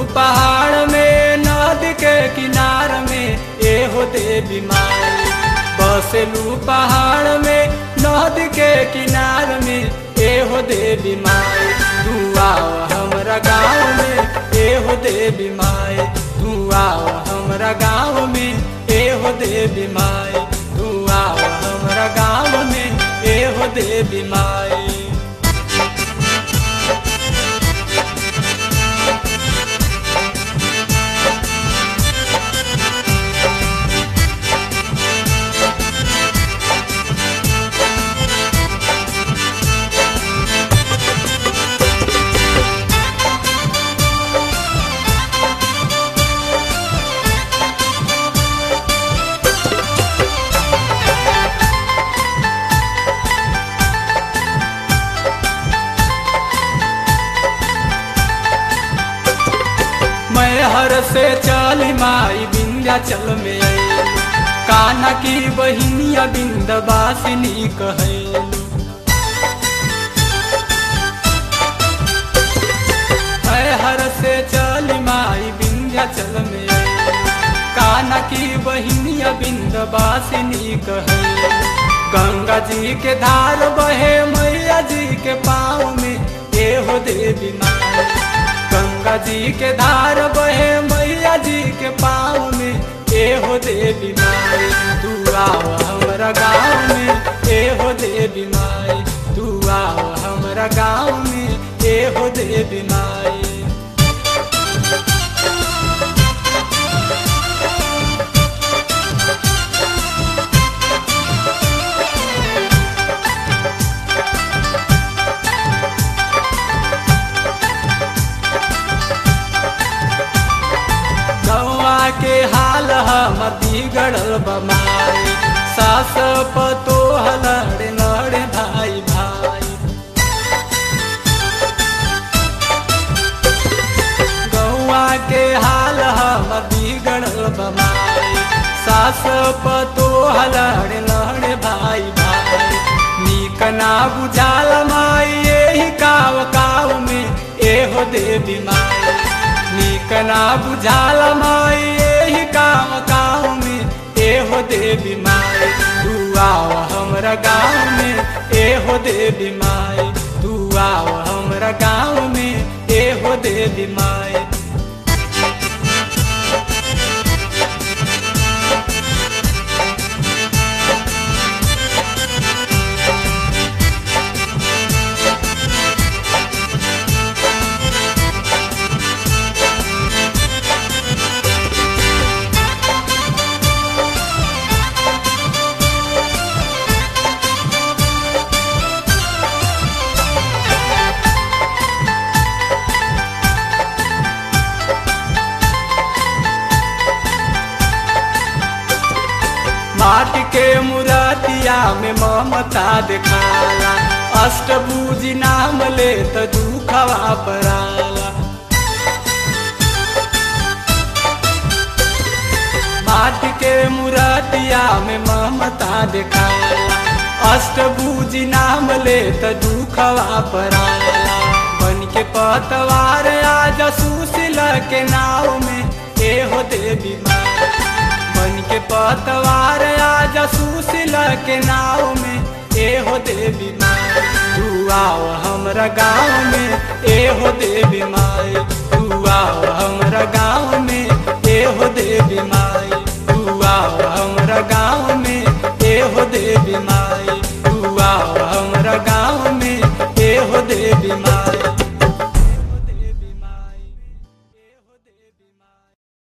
पहाड़ में नदी के किनार में एहो देवी माई बसेलू पहाड़ में नदी के किनार में एहो देवी माई तू आओ हमरा गाँव में एहो देवी माई तू आओ हमरा गाँव में एहो देवी माई तू आओ हमरा गाँव में एहो देवी माई मैं हर से चली माई विंध्याचल में आइलू कान्हा की बहिनिया बिंदवासिनी कहलू मैं हर से चली माई विंध्याचल में आइलू कान्हा की बहिनिया बिंदवासिनी कहलू गंगा जी के धार बहे मैया जी के पाँव में एहो देवी माई गंगा जी के धार बहे मैया जी के पाँव में एहो देवी माई तू आओ हमरा गाँव में एहो देवी माई तू आओ हमरा गाँव में एहो देवी माई गौआ के हाल हम बिगड़ल बमाई सास पतो लड़े लड़े भाई भाई गौआ के हाल हम बिगड़ल बमाई सास पतो लड़े लड़े भाई भाई नीक ना बुझाल माई यही काव काव में एहो देवी माई नीक ना बुझाल माई यही काम गाँव में एहो देवी माई तू आओ हमरा गाँव में एहो देवी माई तू आओ हमरा गाँव में एहो देवी माई माटी के मुरातिया में ममता दिखाला अष्टभुजी नाम ले त दुखवा पराला माटी के मुरातिया में ममता दिखाला अष्टभुजी नाम ले त दुखवा पराला बन के पतवार आज सुशील के नाव में एहो देवी माँ बन के पतवार आज सुशील के नाव में एहो देवी माई तू आओ हमरा गाँव में एहो देवी माई तू आओ हमरा गाँव में एहो देवी माई तू आओ हमरा गाँव में एहो देवी माई